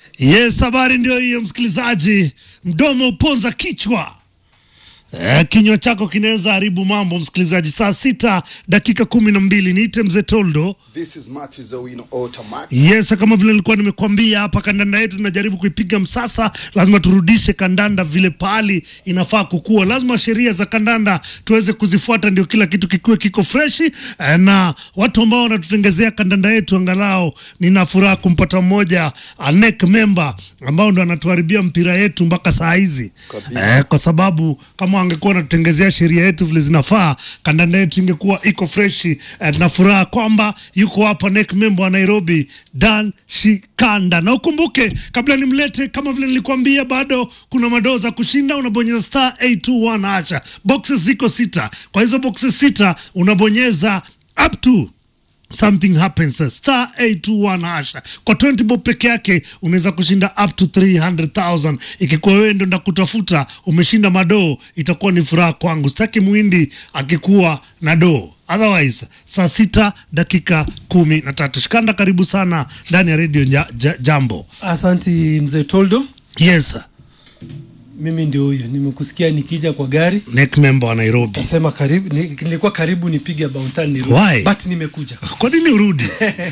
Yes, habari ndio hiyo msikilizaji. Mdomo uponza kichwa. Eh, kinywa chako kinaweza haribu mambo msikilizaji. Saa sita dakika kumi na mbili niite mzee Toldo. This is Matthew Zawino Automatic. Yes, kama vile nilikuwa nimekuambia hapa, kandanda yetu tunajaribu kuipiga msasa. Lazima turudishe kandanda vile pahali inafaa kukua. Lazima sheria za kandanda tuweze kuzifuata, ndio kila kitu kikuwe kiko freshi. Eh, na watu ambao wanatutengezea kandanda yetu, angalau nina furaha kumpata mmoja a NEC member ambao ndo anatuharibia mpira yetu mpaka saa hizi Kabisa. eh, kwa sababu kama angekuwa anatutengezea sheria yetu vile zinafaa, kandanda yetu ingekuwa iko freshi. Eh, na furaha kwamba yuko hapa NEC member wa Nairobi Dan Shikanda, na ukumbuke kabla nimlete, kama vile nilikuambia, bado kuna madoo za kushinda. Unabonyeza star 821 acha boxes ziko sita, kwa hizo boxes sita unabonyeza up to something happens star 821 hasha kwa 20 bob peke yake unaweza kushinda up to 300000 ikikuwa wewe ndo ndakutafuta umeshinda madoo itakuwa ni furaha kwangu sitaki mwindi akikuwa na doo otherwise saa sita dakika kumi na tatu shikanda karibu sana ndani ya redio ja, ja, jambo Asanti mzee Toldo, yes sir. mimi ndio huyo. Nimekusikia nikija kwa gari neck member wa nairobi nasema karibu, ni- nilikuwa karibu nipige Bounty ni Why? but nimekuja. kwa nini urudi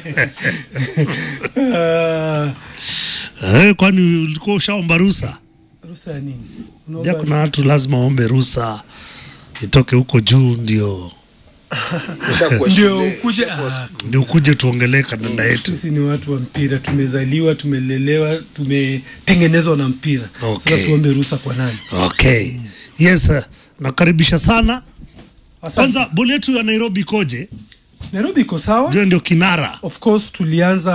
Ah, eh, kwani ulikuwa ushaomba rusa ruhusa ya nini? ja Unaomba- kuna watu lazima waombe rusa itoke huko juu ndio Ushakuwa ndio shule, ukuje. ushakuwa Ah, ndio ukuje tuongelee kandanda yetu sisi ni watu wa mpira, tumezaliwa, tumelelewa, tumetengenezwa na mpira. Okay. Sasa tuombe ruhusa kwa nani? okay yes sir. nakaribisha sana Asante. kwanza boli yetu ya nairobi ikoje Nairobi iko sawa. ndio ndio kinara Of course tulianza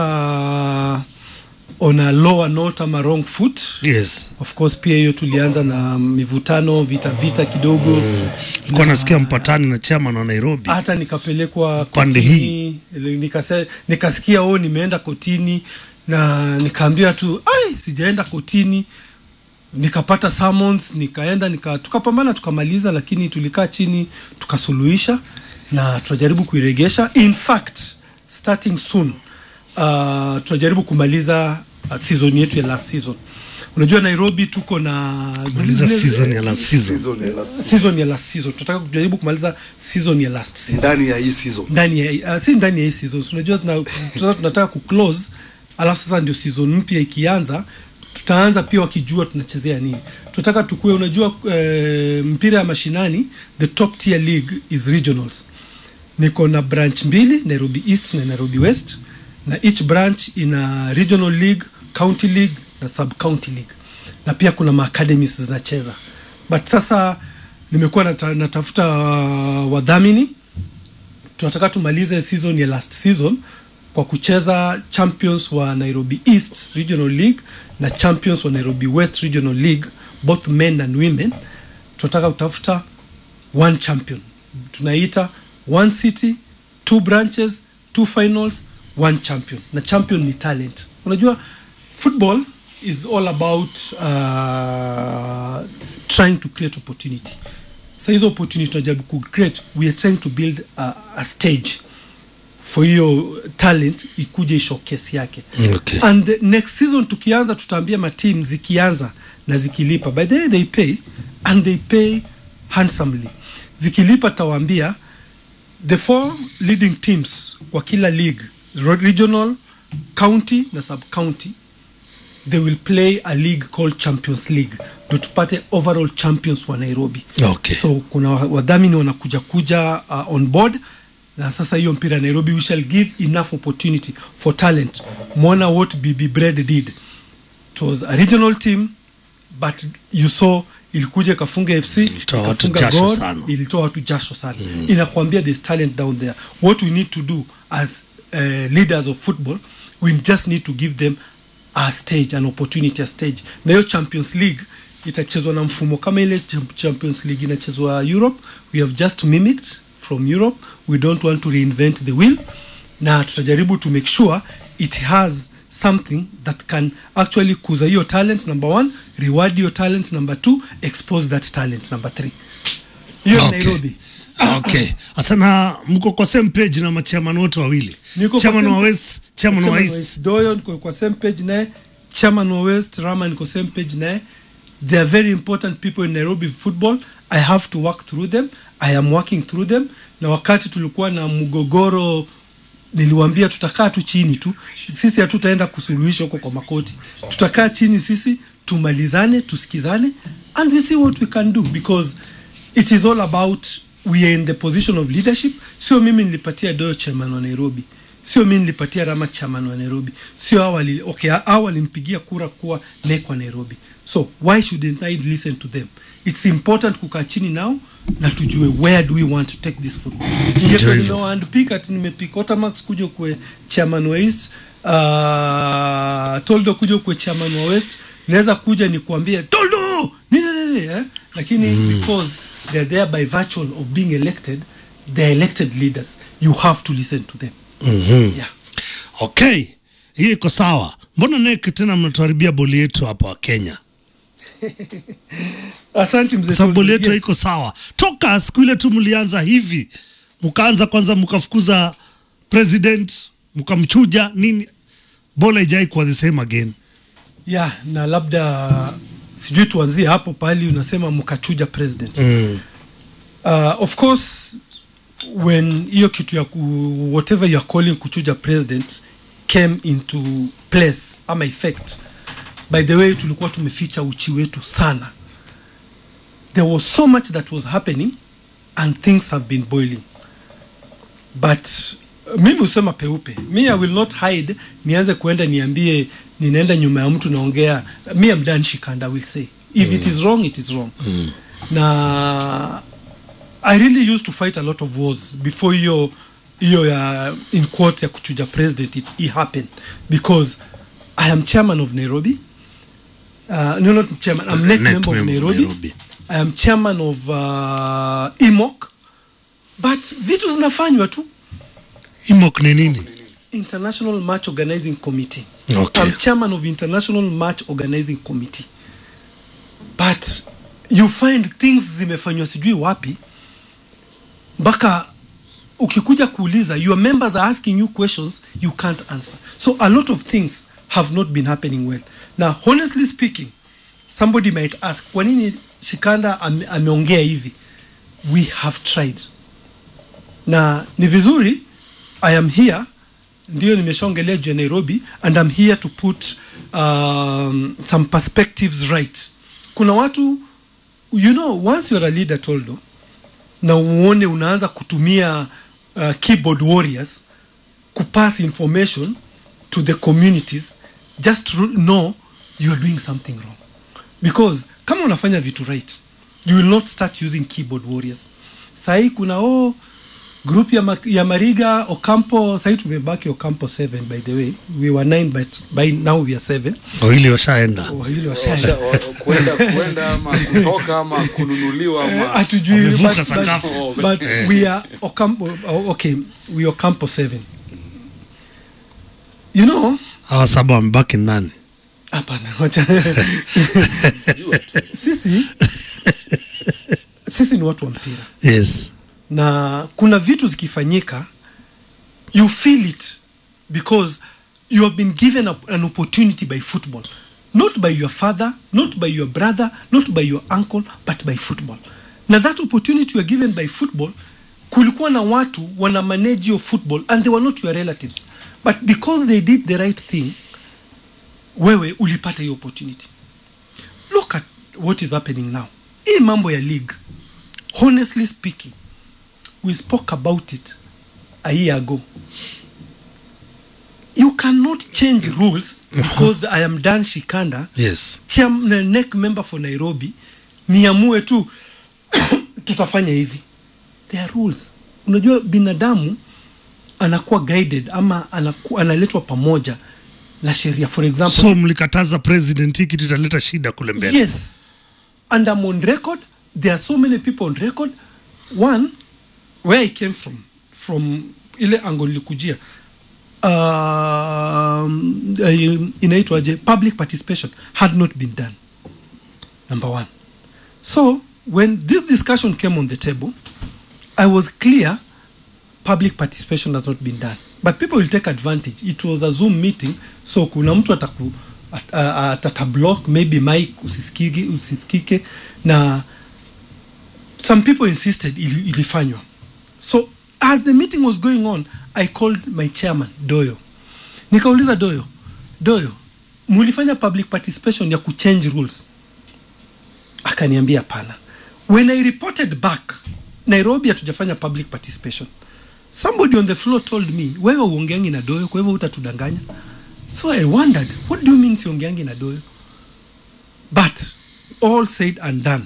on a lower note ama wrong foot yes of course pia hiyo tulianza na mivutano vita vita kidogo nilikuwa nasikia mpatani na chairman wa nairobi hata nikapelekwa Pande kotini nikase, nikasikia o nimeenda kotini na nikaambiwa tu ai sijaenda kotini nikapata summons nikaenda nika, tukapambana tukamaliza lakini tulikaa chini tukasuluhisha na tunajaribu kuiregesha in fact starting soon uh, tunajaribu kumaliza uh, season yetu ya last season unajua nairobi tuko na maliza zile- season ya last season season ya last- season ya last season tunataka kujaribu kumaliza season ya last season ndani ya hii season ndani ya uh, si ndani ya hii season So, unajua tuna, tuna, tunataka kuclose alafu sasa ndio season mpya ikianza tutaanza pia wakijua tunachezea nini tunataka tukue unajua eh, mpira ya mashinani the top tier league is regionals niko na branch mbili nairobi east na nairobi west na each branch ina regional league county league na sub county league na pia kuna maacademies zinacheza but sasa nimekuwa nata, natafuta uh, wadhamini tunataka tumalize season ya last season kwa kucheza champions wa nairobi east regional league na champions wa nairobi west regional league both men and women tunataka kutafuta one champion tunaita one city two branches two finals one champion na champion ni talent unajua football is all about uh, trying to create opportunity sa hizo opportunity tunajaribu kucreate we are trying to build a, a stage for hiyo talent ikuje ishowcase yake Okay. and the next season tukianza tutaambia matim zikianza na zikilipa by the way they pay and they pay handsomely zikilipa tawaambia the four leading teams kwa kila league ro- regional county na sub county they will play a league called champions league ndo tupate overall champions wa nairobi okay so kuna wa- wadhamini wanakuja kuja uh, on board na sasa hiyo mpira ya nairobi we shall give enough opportunity for talent mwona what bb bread did it was a regional team but you saw ilikuja ikafunga fc Ilitoa watu ikafunga jasho God, sana. ilitoa watu jasho sana mm. inakwambia there's talent down there what we need to do as uh, leaders of football we just need to give them a stage an opportunity a stage na hiyo champions league itachezwa na mfumo kama ile Cham- champions league inachezwa europe we have just mimicked from europe we don't want to reinvent the wheel na tutajaribu to make sure it has something that can actually kuza hiyo talent number one reward hiyo talent number two expose that talent number three hiyo Okay. ni nairobi okay asana mko kwa same page na machairman wote wawili Niko kwa chairman same- wa west chairman wa Chairman wa east East Doyo niko kwa same page naye chairman wa west rama niko same page naye they are very important people in nairobi football i have to work through them i am working through them na wakati tulikuwa na mgogoro niliwambia tutakaa tu chini tu sisi hatutaenda kusuluhisha huko kwa makoti tutakaa chini sisi tumalizane tusikizane and we see what we can do because it is all about we are in the position of leadership sio mimi nilipatia doyo chairman wa nairobi sio mimi nilipatia rama chairman wa nairobi sio hao wali- okay hao walimpigia kura kuwa nek wa nairobi so why shouldn't i listen to them it's important kukaa chini nao na tujue where do we want to take this football ingekuwa hivyo. nimewaandpik ati nimepik otamax kuja kwe chairman wa east uh, toldo kuja kwe chairman wa west naweza kuja nikuambie toldo nini nini eh? lakini mm. because they're there by virtue of being elected they're elected leaders you have to listen to them mm-hmm. yeah. okay hiyo iko sawa mbona nek tena mnatuharibia boli yetu hapa wa kenya asante mzee sababu boli yetu Toldo. haiko sawa toka siku ile tu mlianza hivi mkaanza kwanza mkafukuza president mkamchuja nini bola ijai kuwa the same again yeah na labda sijui tuanzie hapo pahali unasema mkachuja president mm. uh, of course when hiyo kitu ya ku, whatever you are calling kuchuja president came into place ama effect by the way tulikuwa tumeficha uchi wetu sana there was so much that was happening and things have been boiling but uh, mimi husema peupe mi i will not hide nianze kuenda niambie ninaenda nyuma ya mtu naongea mi am done shikanda will say if mm. it is wrong it is wrong mm. na i really used to fight a lot of wars before hiyo hiyo ya in quote ya kuchuja president it, it happened because i am chairman of nairobi uh, no not chairman i'm NEC neck member of member of nairobi. Nairobi. i am chairman of uh, imok but vitu zinafanywa tu imok ni nini international match organizing committee Okay. i'm chairman of international match organizing committee but you find things zimefanywa sijui wapi mpaka ukikuja kuuliza your members are asking you questions you can't answer so a lot of things have not been happening well now honestly speaking somebody might ask kwa nini shikanda ame, ameongea hivi we have tried na ni vizuri i am here ndio nimeshaongelea juu ya nairobi and i'm here to put um, some perspectives right kuna watu you know once you're a leader toldo na uone unaanza kutumia uh, keyboard warriors kupass information to the communities just ru- know you're doing something wrong because kama unafanya vitu right you will not start using keyboard warriors sahii kuna o group ya, ma, ya mariga ocampo sahii tumebaki ocampo 7 by the way we were 9 but by now we are 7 wawili washaenda wawili Washa- washaenda wa- kuenda kuenda ama kutoka ama kununuliwa ama hatujui Wamevuka but, sakafu. but, but we are Ocampo, oh, okay we are Ocampo 7 you know hawa saba wamebaki nani hapana wacha sisi sisi ni watu wa mpira yes na kuna vitu zikifanyika you feel it because you have been given a, an opportunity by football not by your father not by your brother not by your uncle but by football na that opportunity you are given by football kulikuwa na watu wana manage your football and they were not your relatives but because they did the right thing wewe ulipata hiyo opportunity look at what is happening now hii mambo ya league honestly speaking we spoke about it a year ago you cannot change rules because i am dan shikanda yes chairman neck member for nairobi niamue tu tutafanya hivi there are rules unajua binadamu anakuwa guided ama anaku, analetwa pamoja na sheria for example so mlikataza president hii kitu italeta shida kule mbele yes and i'm on record there are so many people on record one where i came from from ile ango nilikujia um, uh, inaitwaje public participation had not been done number one so when this discussion came on the table i was clear public participation has not been done but people will take advantage it was a zoom meeting so kuna mtu ataku at, uh, at, at a block maybe mike usisikike, usisikike na some people insisted ili, ilifanywa so as the meeting was going on i called my chairman doyo nikauliza doyo doyo mulifanya public participation ya kuchange rules akaniambia pana when i reported back nairobi hatujafanya public participation somebody on the floor told me wewe uongeangi na doyo kwa hivyo utatudanganya so i wondered what do you mean siongeangi na doyo but all said and done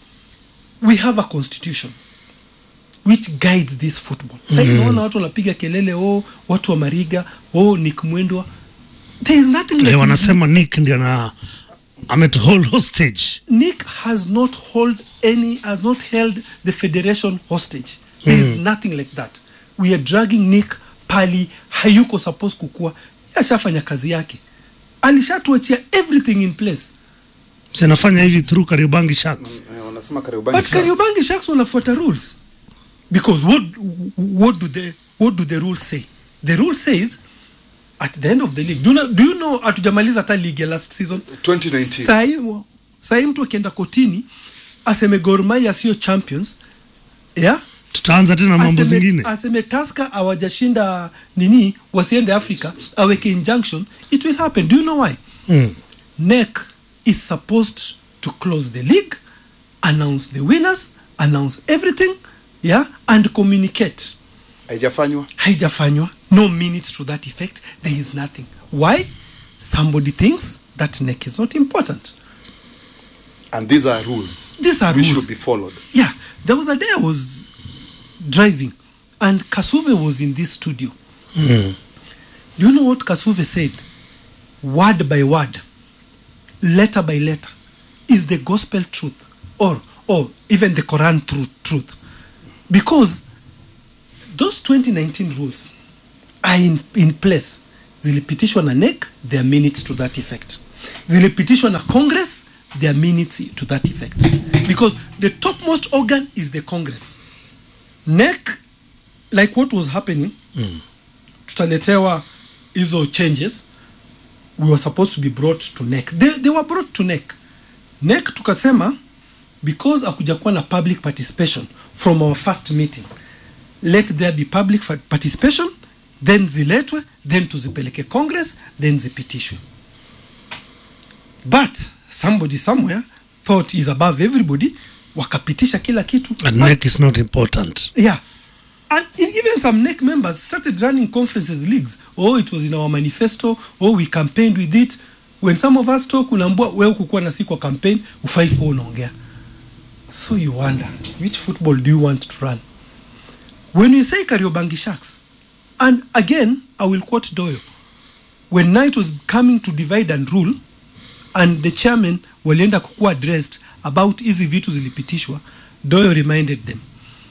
we have a constitution which guides this football sasa mm. naona watu wanapiga kelele oh watu wa mariga oh nick mwendwa there is nothing like Eh, wanasema nick ndio na ametuhold hostage Nick has not hold any has not held the federation hostage. There is nothing like that. We are dragging Nick pali hayuko supposed kukua. Ashafanya kazi yake. Alishatuachia everything in place. zinafanya hivi through kariobangi sharks Eh, wanasema Kariobangi But Sharks. Kariobangi Sharks wanafuata rules. Because what what do the what do the rules say? The rule says at the end of the league. Do you know, do you know hatujamaliza hata league ya last season? 2019 Sahi sahi mtu akienda kotini aseme Gor Mahia sio champions yeah? tutaanza tena mambo aseme, zingine aseme Tusker hawajashinda nini wasiende Africa aweke injunction it will happen do you know why mm. NEC is supposed to close the league announce the winners announce everything yeah and communicate haijafanywa haijafanywa no minutes to that effect there is nothing why somebody thinks that NEC is not important and these are rules These are which rules. should be followed Yeah, there was a day I was driving and Kasuve was in this studio. Do you know what Kasuve said? Word by word, letter by letter, is the gospel truth or or even the Quran truth truth. Because those 2019 rules are in, in place. Zilipitishwa na NEC, there are minutes to that effect. Zilipitishwa na Congress, there are minutes to that effect. Because the topmost organ is the Congress. NEC, like what was happening, tutaletewa hizo changes we were supposed to be brought to NEC. They, they were brought to NEC. NEC tukasema because akuja kuwa na public participation from our first meeting let there be public fa- participation then ziletwe then tuzipeleke congress then zipitishwe but somebody somewhere thought is above everybody wakapitisha kila kitu and neck is not important yeah and e- even some NEC members started running conferences leagues oh it was in our manifesto oh we campaigned with it when some of us talk unaambua wewe kukuwa na siku wa campaign ufai kuwa unaongea so you wonder which football do you want to run when you say kariobangi sharks and again i will quote doyo when night was coming to divide and rule and the chairman walienda kukuwa addressed about hizi vitu zilipitishwa doyo reminded them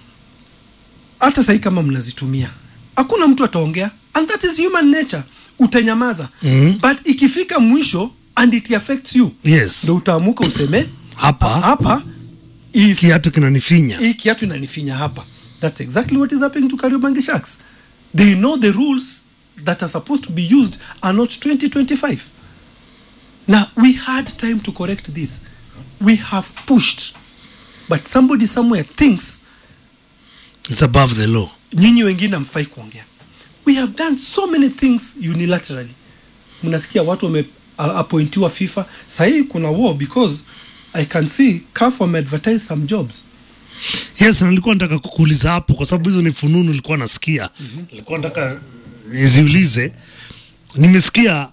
hata sahii kama mnazitumia hakuna mtu ataongea and that is human nature utanyamaza mm-hmm. but ikifika mwisho and it affects you yes ndo utaamuka useme Hapa. "Ah, hapa hii kiatu kinanifinya hii kiatu inanifinya hapa that's exactly what is happening to kariobangi sharks they know the rules that are supposed to be used are not 2025 now we had time to correct this we have pushed but somebody somewhere thinks it's above the law nyinyi wengine hamfai kuongea we have done so many things unilaterally mnasikia watu wameappointiwa fifa sahii kuna war because i can see caf wameadvertise some jobs yes na nilikuwa nataka kukuuliza hapo kwa sababu hizo ni fununu nilikuwa nasikia mm-hmm. nilikuwa nataka niziulize nimesikia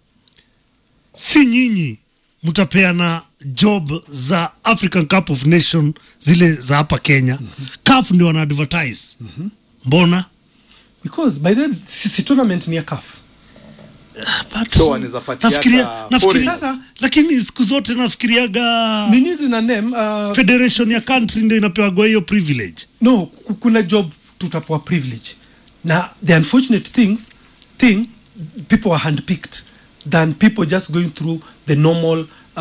si nyinyi mtapeana job za african cup of nation zile za hapa kenya mm-hmm. caf ndio wana advertise mm-hmm. mbona because by the way si, si tournament ni ya caf But- So wanaweza patia nafikiria- hata nafikiria- foreigners. sasa lakini siku zote nafikiriaga nini zina name uh, federation ya country ndio inapewaga hiyo privilege no ku- kuna job tutapewa privilege na the unfortunate things thing people are handpicked than people just going through the normal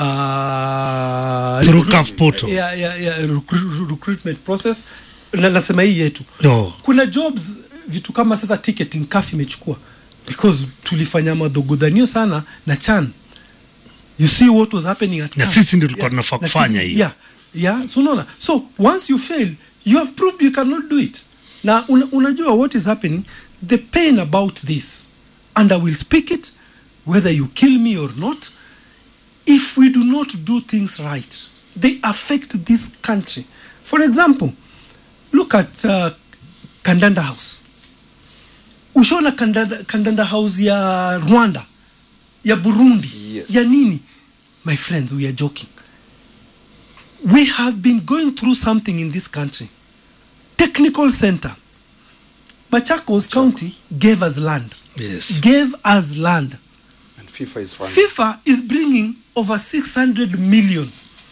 uh, Through recruit- CAF portal. yeah, yeah, yeah, recru- recruitment process na nasema hii yetu No. kuna jobs vitu kama sasa ticketing CAF imechukua because tulifanya madhogodhanio sana na chan you see what was happening at Na camp. sisi ndio tulikuwa tunafaa Na kufanya sisi- hiyo. yeah, yeah so unaona so once you fail you have proved you cannot do it na una, unajua what is happening the pain about this and i will speak it whether you kill me or not if we do not do things right they affect this country for example look at uh, kandanda house ushaona kandanda, kandanda house ya rwanda ya burundi Yes. ya nini my friends we are joking we have been going through something in this country technical center machakos county gave us land Yes. gave us land and FIFA is funding. FIFA is bringing over 600 million.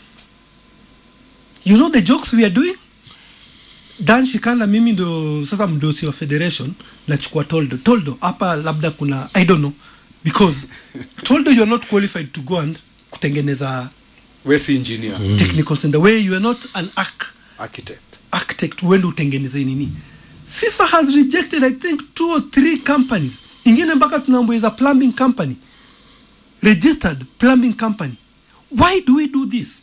You know the jokes we are doing? Dan Shikanda mimi ndo sasa mdosi wa federation nachukua Toldo. Toldo hapa labda kuna I don't know because Toldo you are not qualified to go and kutengeneza we si engineer technical center where you are not an arch architect architect uende utengeneze nini fifa has rejected i think two or three companies ingine mpaka tunaambuiza plumbing company registered plumbing company why do we do this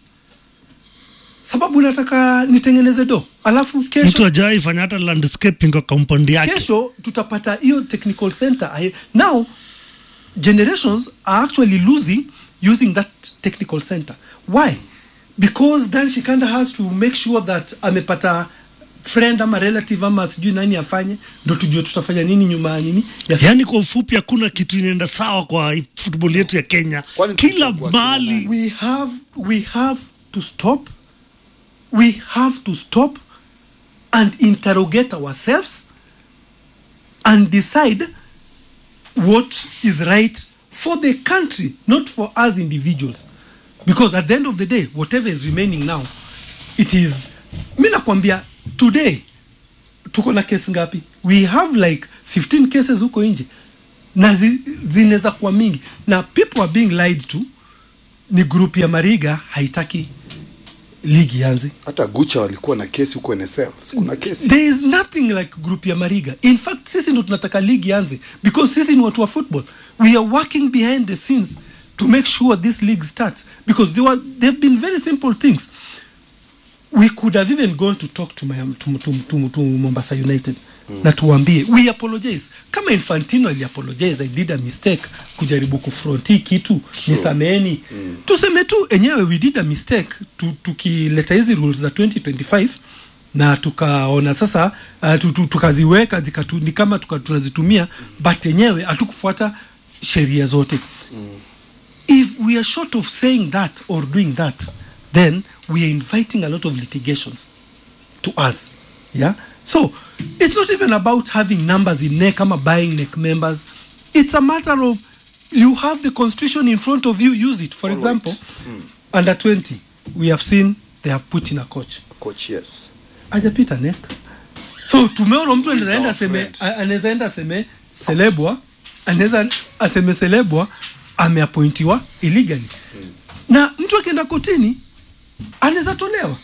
sababu nataka nitengeneze do alafu mtu kesho ajawai fanya hata landscaping kwa compound yake kesho tutapata hiyo technical center Aye- now generations are actually losing using that technical center why because dan shikanda has to make sure that amepata friend ama relative ama sijui nani afanye ndo tujue tutafanya nini nyuma ya nini ya yaani kwa ufupi hakuna kitu inaenda sawa kwa football yetu ya kenya Kwani kila tulichagua kina mahali nani? we have we have to stop we have to stop and interrogate ourselves and decide what is right for the country not for us individuals because at the end of the day whatever is remaining now it is mi nakwambia today tuko na kesi ngapi we have like 15 cases huko nje na zi, zinaweza kuwa mingi na people are being lied to ni group ya mariga haitaki ligi yanze hata gucha walikuwa na kesi huko nsl kuna kesi there is nothing like group ya mariga in fact sisi ndo tunataka ligi yanze because sisi ni watu wa football we are working behind the scenes to make sure this league starts because they were, they've been very simple things we could have even gone to talk to, my, to, to, to, to mombasa united mm. na tuwambie we apologize kama infantino aliapologize i did a mistake kujaribu kufront hii kitu nisameheni mm. tuseme tu enyewe we did a mistake tu, tukileta hizi rules za 2025 na tukaona sasa uh, tu, tu, tukaziweka zikatu, ni kama tuka, tunazitumia but enyewe hatukufuata sheria zote if we are short of saying that or doing that then we are inviting a lot of litigations to us yeah so it's not even about having numbers in neck ama buying neck members it's a matter of you have the constitution in front of you use it for All example right. under 20 we have seen they have put in a coach coach yes ajapita neck so tumeona mtu Who is anaenda our aseme friend? a- anaweza enda aseme selebwa anaweza aseme selebwa ameapointiwa illegally na mtu akienda kotini anaweza tolewa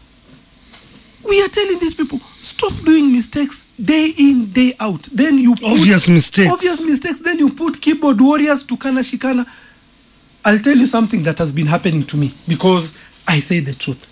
we are telling these people stop doing mistakes day in day out then you put, Obvious mistakes. obvious mistakes then you put keyboard warriors to kana shikana i'll tell you something that has been happening to me because i say the truth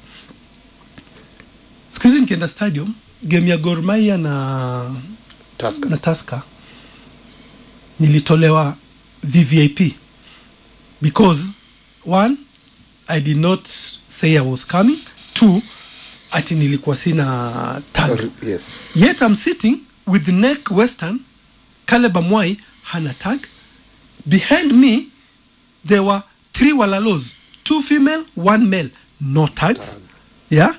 siku hizi nikienda stadium game ya Gor Mahia na Tusker. na Tusker nilitolewa VVIP because one I did not say I was coming two ati nilikuwa sina tag Or- yes yet I'm sitting with neck western Caleb Amwai hana tag behind me there were three walalos two female one male no tags yeah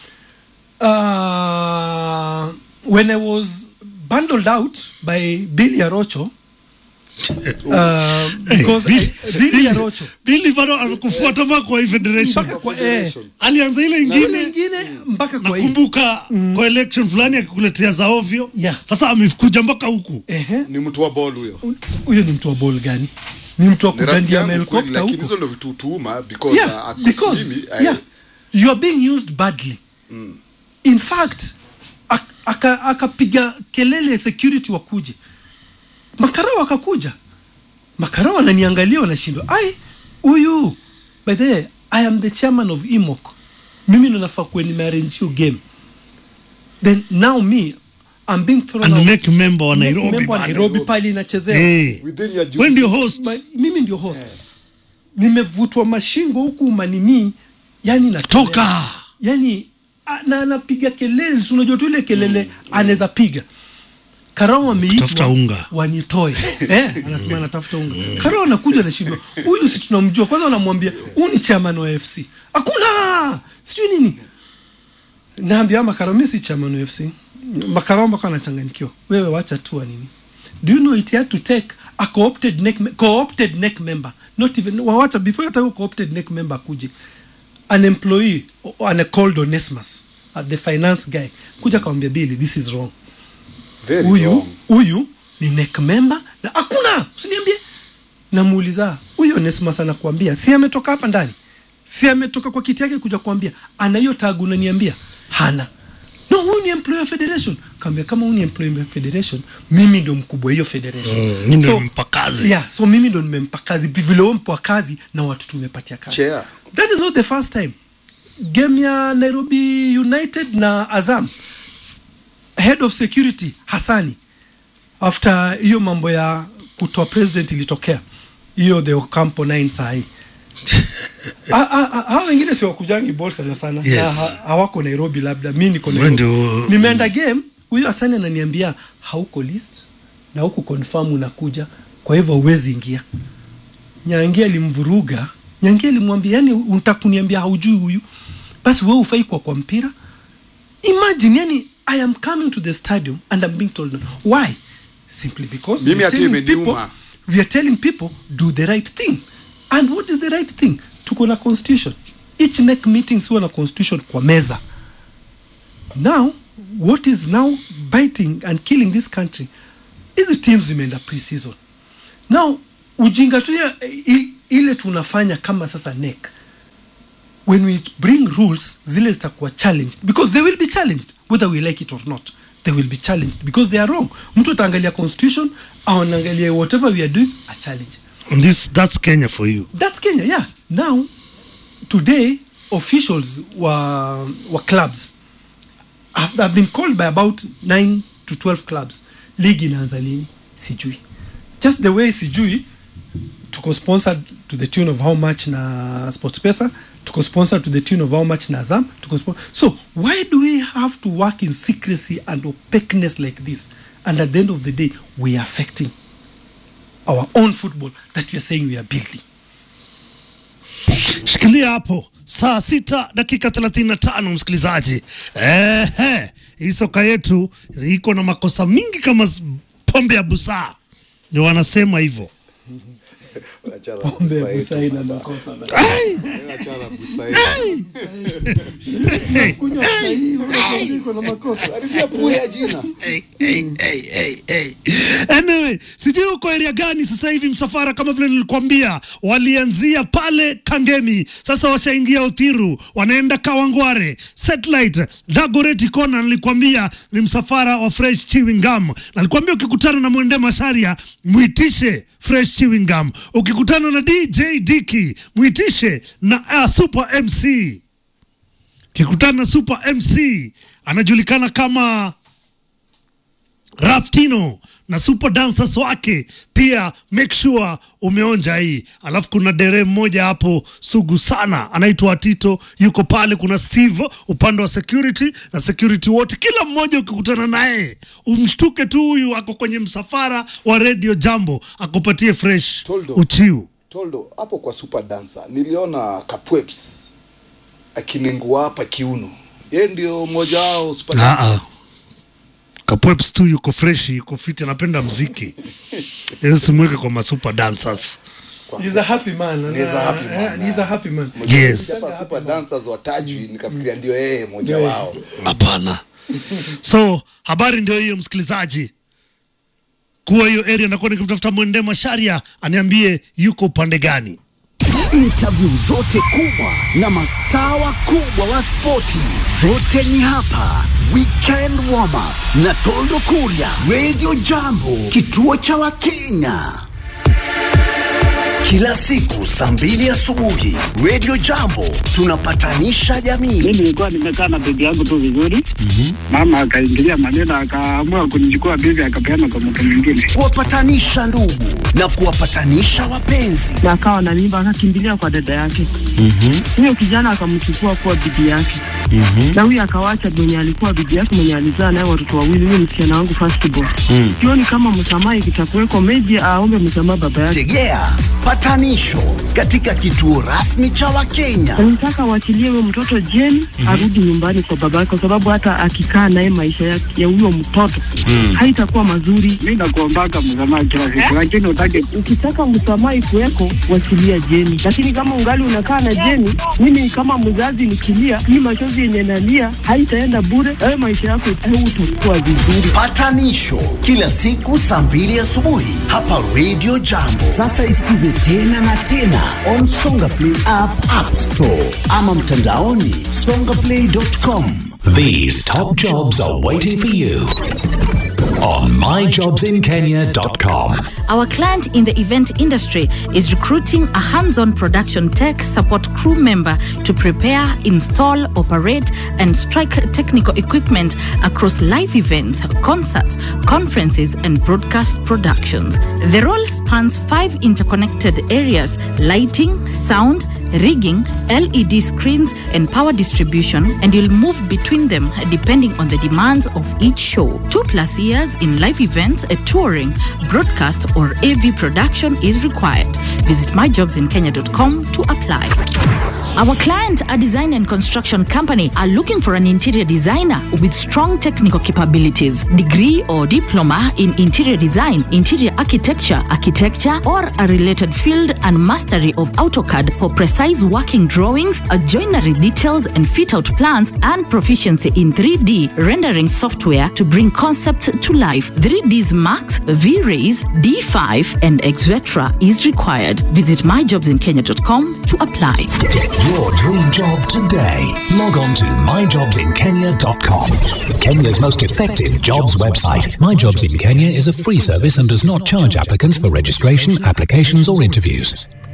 uh, when I was bundled out by Billy Arocho uh, because I, Billy Arocho bili bado amekufuata mpaka kwa hii federation mpaka kwa eh, Federation. alianza ile ile ingine ingine mpaka kwa hii nakumbuka kwa election fulani akikuletea za ovyo Yeah. sasa amekuja mpaka huku ehe ni mtu wa ball huyo huyo ni mtu wa ball gani ni mtu wa Ni rafiki kugandia yangu kweli, helikopta lakini huko hizo ndo vitu tuuma because yeah, uh, ako- because mimi, I- yeah, you are being used badly mm. in fact ak- aka- akapiga kelele security wakuje makarao akakuja makarao wananiangalia wanashindwa ai huyu by the way i am the chairman of imok mimi ndo nafaa kuwe nimearrange hiyo game then now me I'm being thrown And out. neck member wa Neck Nairobi member wa bado. Nairobi pale inachezewa Eh. Within your Wewe ndio jurisdiction. host Ma- mimi ndio host nimevutwa mashingo huku manini yani natolewa. toka yani a- na anapiga kelele si unajua tu ile kelele anaweza piga karao Tafuta ameitwa unga. wanitoe eh, anasema anatafuta unga karao anakuja anashindwa huyu si tunamjua kwanza wanamwambia huu ni chairman wa fc hakuna sijui nini naambia makarao mi si chairman wa fc makarao mpaka anachanganyikiwa wewe wacha tu wa nini do you know it had to take a co-opted neck, me- co-opted neck member not even wawacha before hata huyo co-opted neck member akuje an employee o- an called Onesmus uh, the finance guy kuja kawambia bili this is wrong Very huyu wrong. huyu ni neck member na hakuna usiniambie namuuliza huyu Onesmus anakuambia si ametoka hapa ndani si ametoka kwa kiti yake kuja kuambia ana hiyo tag unaniambia hana no huyu ni employee wa federation kaambia kama huyu ni employee wa federation mimi ndo mkubwa hiyo federation Mm, mimi ndo nimempa kazi. yeah, so mimi ndo nimempa kazi vile wewe mpa kazi na watu tumepatia kazi Chair. that is not the first time game ya nairobi united na azam head of security hasani after hiyo mambo ya kutoa president ilitokea hiyo the ocampo 9 sahii hawa wengine si wakujangi bol sana sana Yes. na ha- hawako nairobi labda mi niko Wewe Nairobi. ndio- nimeenda game huyo hasani ananiambia hauko list na huku confirm unakuja kwa hivyo huwezi ingia nyangi alimvuruga nyangi alimwambia yani unataka kuniambia haujui huyu basi wewe ufai kwa kwa mpira imagine yani i am coming to the stadium and i'm being told no. why simply because Mimi we are hata telling imeniuma. people, we are telling people do the right thing and what is the right thing tuko na constitution each neck meetings huwa na constitution kwa meza now what is now biting and killing this country hizi teams zimeenda pre-season now ujinga tu ya- i- ile tunafanya kama sasa neck when we bring rules zile zitakuwa challenged because they will be challenged whether we like it or not they will be challenged because they are wrong mtu ataangalia constitution au anaangalia whatever we are doing a challenge And this that's Kenya for you that's kenya yeah now today officials wa, wa clubs have, have been called by about 9 to 12 clubs league inaanza lini sijui just the way sijui tuko sponsored to the tune of how much na sports pesa tuko sponsored to the tune of how much na azam tuko spon- so why do we have to work in secrecy and opaqueness like this and at the end of the day we are affecting our own football that we are saying we are building shikilia hapo saa sita dakika thelathini na tano msikilizaji Ehe, hii soka yetu iko na makosa mingi kama s- pombe ya busaa ndio wanasema hivyo Achana Pombe busa yetu, Busai na baba. makosa na- Ai! Achana busa yetu. Kunywa chai hii, unaona iko na makosa. Karibia puya jina. Hey, hey, hey, hey, hey. Anyway, sijui uko area gani sasa hivi msafara kama vile nilikwambia walianzia pale Kangemi sasa washaingia Uthiru wanaenda Kawangware Satellite Dagoretti Kona nilikwambia ni msafara wa Fresh Chewing Gum nalikwambia ukikutana na Mwende Masharia mwitishe Fresh Chewing Gum ukikutana na DJ Diki mwitishe na uh, Super MC ukikutana na Super MC anajulikana kama Raftino na super dancers wake pia, make sure umeonja hii. Alafu kuna dere mmoja hapo sugu sana anaitwa Tito, yuko pale. Kuna Steve upande wa security na security wote, kila mmoja ukikutana naye umshtuke tu, huyu ako kwenye msafara wa Radio Jambo, akupatie fresh Toldo. uchiu. Toldo, hapo kwa super dancer niliona Kapweps akinengua hapa kiuno. Yeye ndio mmoja wao super Ah, ah. dancers. Kapweps tu yuko fresh, yuko fit, anapenda mziki. Yeye simweke kwa masuper dancers. He's a happy man. He's a happy man. Eh, he's a happy man. Yes. Hapa super dancers watajwi nikafikiria ndio yeye mmoja Yeah. wao. Hapana. So habari ndio hiyo, msikilizaji, kuwa hiyo area nakuwa nikimtafuta Mwende Masharia aniambie yuko upande gani. Interview zote kubwa na mastaa wakubwa wa spoti zote ni hapa. Weekend warm up na Toldo Kuria, Radio Jambo, kituo cha Wakenya. kila siku saa mbili asubuhi Radio Jambo tunapatanisha jamii. mi nilikuwa nimekaa na bibi yangu tu vizuri mama akaingilia maneno akaamua kunichukua bibi akapeana kwa mtu mwingine kuwapatanisha ndugu na kuwapatanisha wapenzi. na akawa na mimba akakimbilia kwa dada yake huyo kijana akamchukua kuwa bibi yake na huyo akawacha mwenye alikuwa bibi yake mwenye alizaa naye watoto wawili huyo msichana wangu firstborn sioni kama msamaha ikitakuweko meji aombe msamaha baba yake Tegea patanisho katika kituo rasmi cha Wakenya. nataka waachilie huyo mtoto jeni arudi nyumbani kwa baba yake kwa sababu hata akikaa naye maisha ya ya huyo mtoto haitakuwa mazuri mi nakuombaka msamaha kila siku lakini utake ukitaka msamaha ikuweko wachilia jeni lakini kama ungali unakaa na jeni mimi kama mzazi nikilia hii machozi yenye nalia haitaenda bure ayo maisha yako utakuwa vizuri Patanisho kila siku saa mbili asubuhi hapa Radio Jambo. Sasa isikize tena na tena on Songa Play app, App Store ama mtandaoni songaplay.com. These top jobs are waiting for you on myjobsinkenya.com. Our client in the event industry is recruiting a hands on production tech support crew member to prepare, install, operate, and strike technical equipment across live events, concerts, conferences, and broadcast productions. The role spans five interconnected areas lighting, sound, rigging, LED screens, and power distribution, and you'll move between them depending on the demands of each show. Two plus years in live events, a touring, broadcast, or AV production is required. Visit myjobsinkenya.com to apply. Our client, a design and construction company, are looking for an interior designer with strong technical capabilities, degree or diploma in interior design, interior architecture, architecture, or a related field, and mastery of AutoCAD for precise working drawings, uh, joinery details, and fit out plans, and proficiency in 3D rendering software to bring concepts to life. 3Ds Max, V-Rays, D5, and etc. is required. Visit myjobsinkenya.com to apply. Get your dream job today. Log on to myjobsinkenya.com. Kenya's most effective jobs website. My Jobs in Kenya is a free service and does not charge applicants for registration, applications, or interviews.